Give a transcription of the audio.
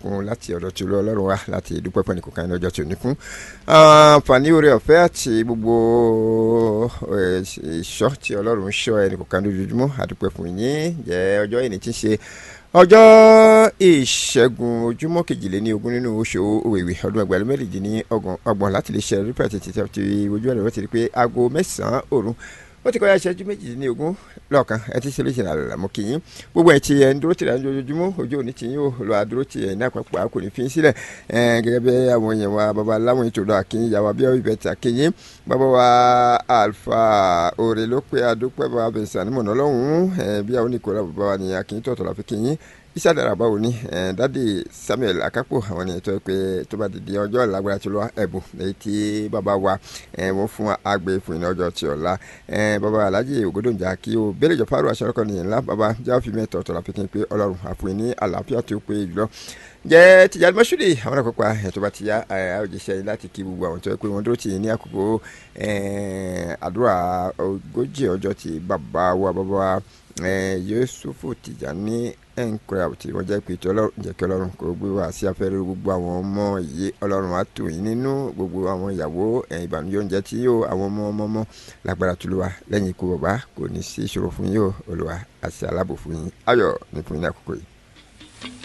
ìbùkún láti ọ̀dọ̀ tí ọlọ́run wá láti dúpẹ́ fún ẹnìkan ní ọjọ́ tí ò ní fún àǹfààní oore ọ̀fẹ́ àti gbogbo ìṣọ́ tí ọlọ́run ń ṣọ́ ẹnìkan lójoojúmọ́ àdúpẹ́ fún yín jẹ́ ọjọ́ ìní tí ń ṣe ọjọ́ ìṣẹ́gun ojúmọ́ kejìléní ogún nínú oṣù òwèwè ọdún ẹgbẹ̀rún méjì ní ọgbọ̀n láti lè ṣe rípẹ́ títí tí ojú ẹ̀rọ ti rí pé aago mẹ́sàn-án òru ó ti kọjá ìṣẹ́jú méjìdínlógún lọ́ọ̀kan ẹ ti ṣe léṣe àlàlà mọ́ kí yín gbogbo ẹ̀ tí ẹ̀ ń dúró tìrẹ̀ ojoojúmọ́ ojú òní tí yín ò lọ àdúró tì ẹ̀ ní àpapọ̀ kò ní fi sílẹ̀ gẹ́gẹ́ bí àwọn èèyàn wa bàbá láwọn ètò lọ àkínyìn yàwá bí ọ̀bẹ tí àkínyìn bàbá wa alfa òrè ló pé adúpẹ́ bàbá bẹ̀sẹ̀ ànímọ̀nà lọ́hùn-ún bí àwọn oníkòrò bàbá wa ní àkínyìn tọ̀tọ̀ la fi kínyìn iṣẹ́ àdàrà báwo ni dádì Samuel Akapo àwọn ènìyàn tó pé tó bá dìde ọjọ́ ìlágbára tó lọ ẹ̀bùn èyí tí bàbá wa wọ́n fún àgbẹ̀ fún iná ọjọ́ tí ọ̀la bàbá Alhaji Ògòdòǹjà kí o bẹ́lẹ̀ jọ fáró aṣọ́rọ́kọ nìyẹn ńlá bàbá jáwọ́ fi mẹ́tọ̀ ọ̀tọ̀ la fi kí n pé Ọlọ́run àfún ní àlàáfíà tó pé jùlọ jẹ́ tìjàdí mọ́ṣúlì àwọn àkọ́kọ́ ẹ̀ tó bá ti yá àwòjíṣẹ́ yìí láti kí gbogbo àwọn tó yẹ pé wọ́n dúró tì í ní àkókò àdúrà ogójì ọjọ́ tí bàbá wa bàbá wa Yusufu Tìjàní ẹnkura tí wọ́n jẹ́ pé tí ọlọ́run jẹ́ kí ọlọ́run kò gbé wá sí afẹ́rẹ́ gbogbo àwọn ọmọ yìí ọlọ́run á tò yín nínú gbogbo àwọn ìyàwó ìbànújẹ́ oúnjẹ tí yóò àwọn ọmọ ọmọ ọmọ lágbára tó lù wá lẹ́yìn ikú bàbá kò ní sí ìṣòro fún yín o olùwà àti aláàbò fún yín ayọ̀ ní fún yín ní àkókò yìí.